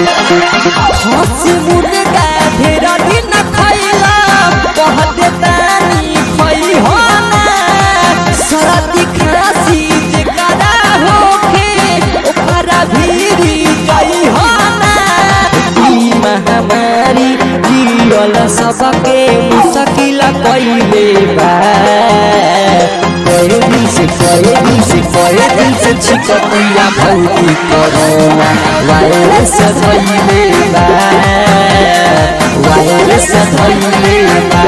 हंसी मुर्गा ढेर दिन खैला कहते तानी खई हो ना सरदी खांसी जेकरा होखे ओकरा भीरी गई हो ना ई महामारी जियल सबके मुश्किल कइले बा कए दिन से कए दिन से कए दिन से छिकतिया भौती करोना वायरस धइले बा वायरस धइले बा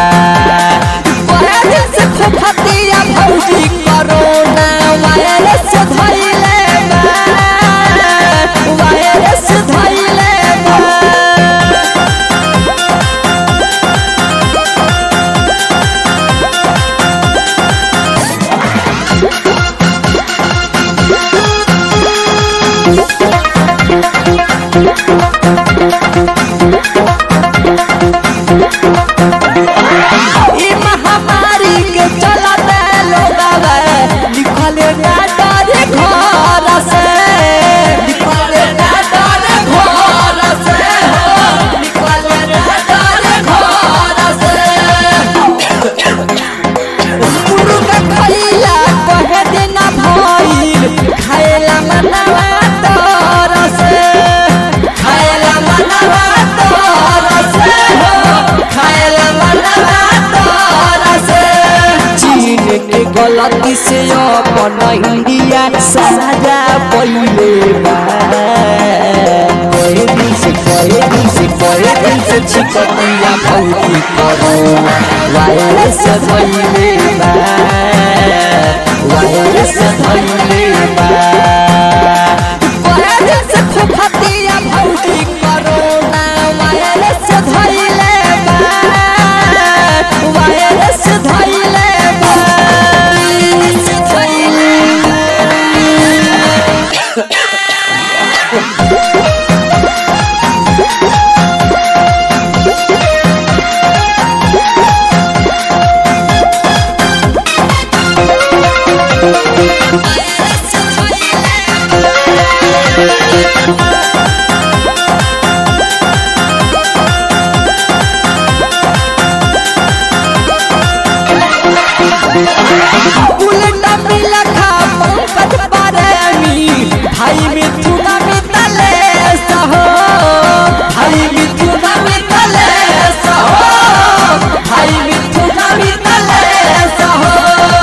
कए दिन से खोखतिया भौती करोना वायरस धइले बा वायरस धइले बा ई महामारी के चलते लोगवा लिखले ना डरे घर से लिखले ना डरे घर से हो लिखले ना डरे घर से मुर्गा खइला कहे देना भइल खाएला मनवा तोर से खाएला मनवा तोर से हो खाएला मनवा तोर से चीन के गलती से अपन इंडिया साजा पइले बा कए दिन से कए दिन से कए दिन से छिकतिया भौती करोना वायरस धइले बा वायरस धइले बा कए दिन से खोखतिया भौती करोना वायरस धइले बा वायरस धइले बा वायरस धइले बुलेट मिला खा पंकज पारेमी भाई मिथुना मितले सहो भाई मिथुना मितले सहो भाई मिथुना मितले सहो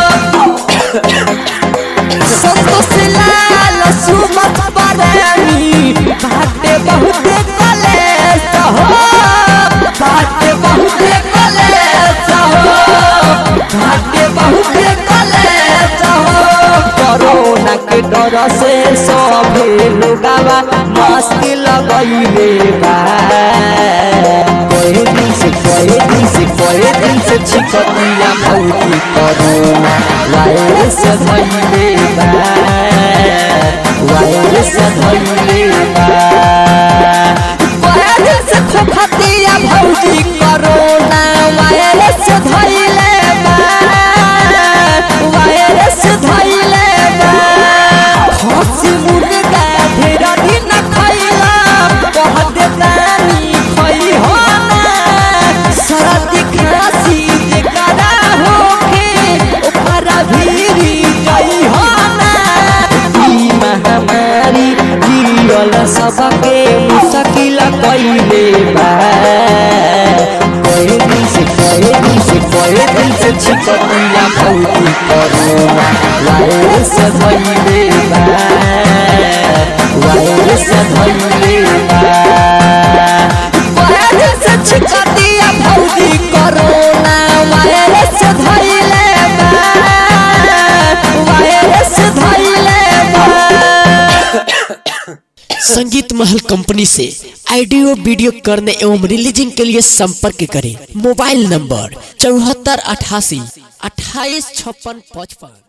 संतोष लाल सुमत पारेमी बाटे बहुते कले सहो बाटे बहुते कले सहो घाटे बहुते कले चाहो कोरोना के डर से सभे लोगावा मस्ती लगइले बा कए दिन से कए दिन से कए दिन से छिकतिया भौती कोरोना वायरस धइले बा वायरस धइले बा कए दिन से खोखतिया भौती कोरोना वायरस धइले बा वायरस धइले बा हंसी मुर्गा ढेर दिन खइला कहते तानी खई हो ना सरदी खांसी जेकरा होखे ओकरा भीरी गई हो ना ई महामारी जियल सबके मुश्किल कइले बा कए दिन से कए दिन से कए दिन से छिकतिया भौती करोना वायरस धइले बा वायरस धइले बा कए दिन से छिकतिया भौती करोना वायरस धइले बा वायरस धइले बा संगीत महल कंपनी से ऑडियो वीडियो करने एवं रिलीजिंग के लिए संपर्क करें मोबाइल नंबर चौहत्तर अठासी अट्ठाईस छप्पन पचपन